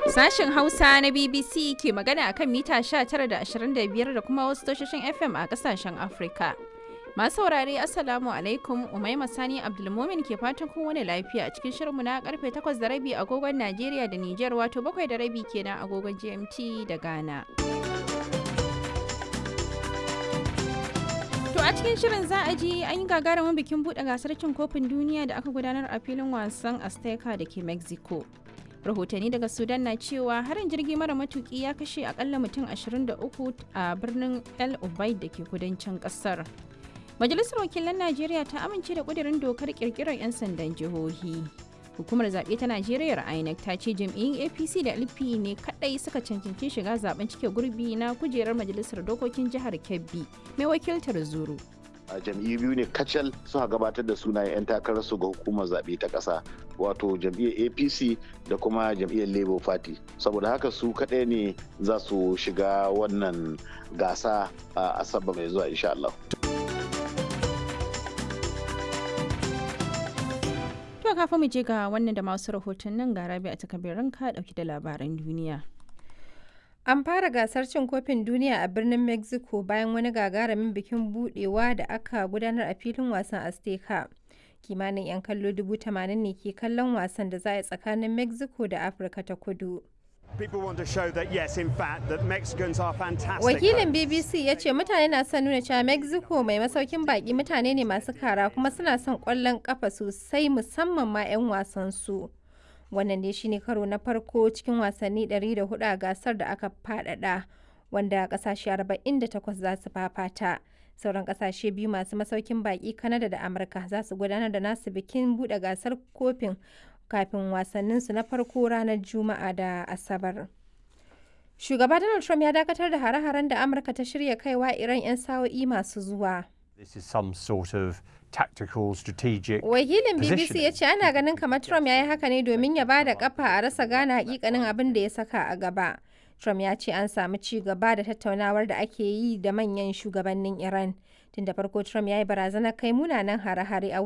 Sashen Hausa na BBC ke magana a kan mita 19 da 25 da kuma wasu tashoshin FM a kasashen Afrika. Masu saurare Assalamu alaikum Umaima Sani Abdulmumin ke fatan kun wani lafiya a cikin shirinmu na karfe 8 da rabi agogon Najeriya da Nijar wato 7 da rabi kenan agogon GMT da Ghana. To a cikin shirin za a ji an yi gagarumin bikin buɗe gasar cin kofin duniya da aka gudanar a filin wasan Azteca da ke Mexico. Rahotanni daga Sudan na cewa harin jirgi mara matuki ya kashe akalla mutum 23 a birnin El Ubaid da ke kudancin kasar. Majalisar Wakilan Najeriya ta amince da ƙudurin dokar ƙirƙirar 'yan sandan jihohi. Hukumar zaɓe ta Najeriya INEC ta ce jam'iyyun APC da LP ne kaɗai suka cancanci shiga zaben cike gurbi na kujerar Majalisar Dokokin Jihar Kebbi mai wakiltar Zuru. a jam'iyyu biyu ne kacal suka gabatar da sunayen 'yan takararsu ga hukumar zaɓe ta ƙasa wato jam'iyyar apc da kuma jam'iyyar labour party saboda haka su kaɗai ne za su shiga wannan gasa a asabar mai zuwa insha Allah. To kafin mu je ga wannan da masu rahotannin ga rabi a takabirin ka ɗauki da labaran duniya. An fara gasar cin kofin duniya a birnin Mexico bayan wani gagarumin bikin budewa da aka gudanar a filin wasan Azteca. Kimanin 'yan kallo dubu tamanin ne ke kallon wasan da za a yi tsakanin Mexico da Afirka ta kudu. Wakilin BBC ya ce mutane na son nuna cewa Mexico mai masaukin baki mutane ne masu kara kuma suna son kwallon kafa sosai musamman ma 'yan wasan su. wannan ne shine karo na farko cikin wasanni 104 a gasar da aka fadada wanda kasashe 48 za su fafata sauran kasashe biyu masu masaukin baki kanada da amurka za su gudanar da nasu bikin bude gasar kofin kafin wasanninsu na farko ranar juma'a da asabar shugaba donald trump ya dakatar da hare-haren da amurka ta shirya kaiwa iran 'yan sa'o'i masu zuwa This is some sort of tactical strategic Wakilin BBC positioning. ya ce ana ganin kamar Trump ya yi haka ne domin ya ba da kafa a rasa gane hakikanin abin da ya saka a gaba. Trump ya ce an samu ci gaba da tattaunawar da ake yi da manyan shugabannin Iran. Tun da farko Trump ya yi barazanar kai munanan hare-hare a